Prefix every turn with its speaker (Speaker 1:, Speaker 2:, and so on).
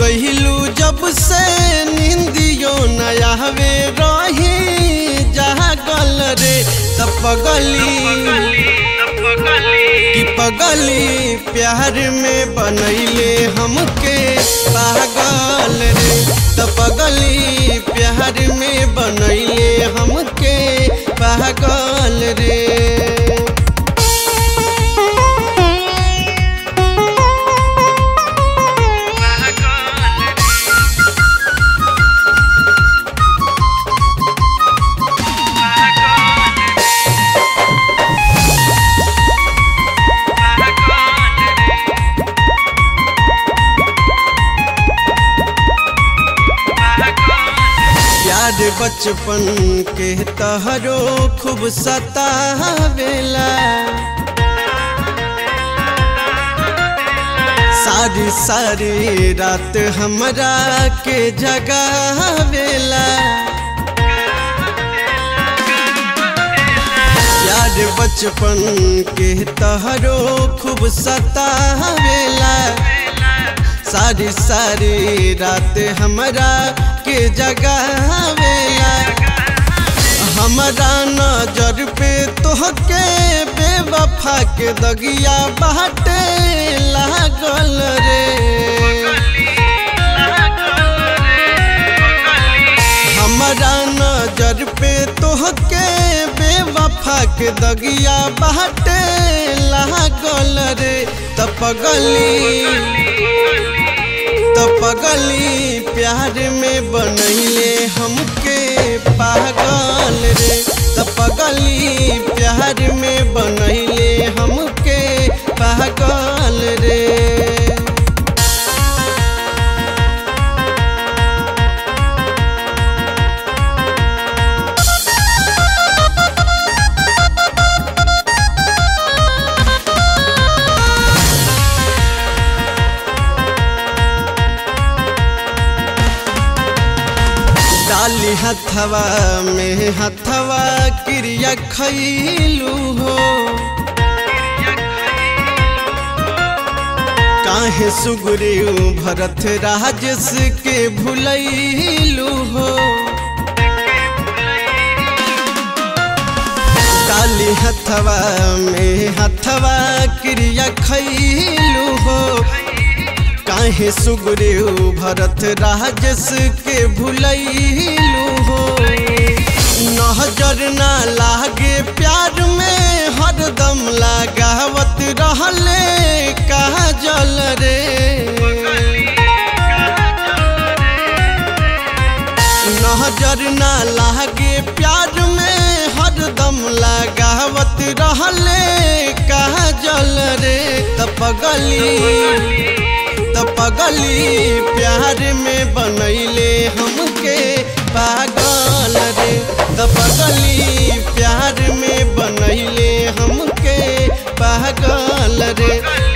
Speaker 1: गहिलू जब से निंदियो नया हवे रही जहाँ गल रे तब पगली कि पगली प्यार में बनैले हमके पागल रे त पगली प्यार में बनैले हमके पागल रे प्यार बचपन के तहरो खूब सतावेला सारी सारी रात हमरा के जगावेला प्यार बचपन के तहरो खूब सतावेला सारी सारी रात हमरा के जगावेला हमरा नजर पे तोहके बेवफा के दगिया बाटे लागल रे हमरा नजर पे तोहके बेवफा के दगिया बाटे लागल रे त पगली तो पगली प्यार में बनैले हमके पागल रे तो पगली प्यार में बनैले हमके पागल रे डाली हथवा में हथवा क्रिया खैलू हो काहे सुगरे भरत राजस के भुलैलू हो डाली हथवा में हथवा क्रिया खैलू हो काहे सुगरे भरत राजस के भुलैलू हो नजर ना लागे प्यार में हरदम लगावत रहले कहा जल रे नजर ना लागे प्यार में हरदम लगावत रहले कहा जल रे त पगली तो पगली प्यार में बनैले हमके पागल रे तो पगली प्यार में बनैले हमके पागल रे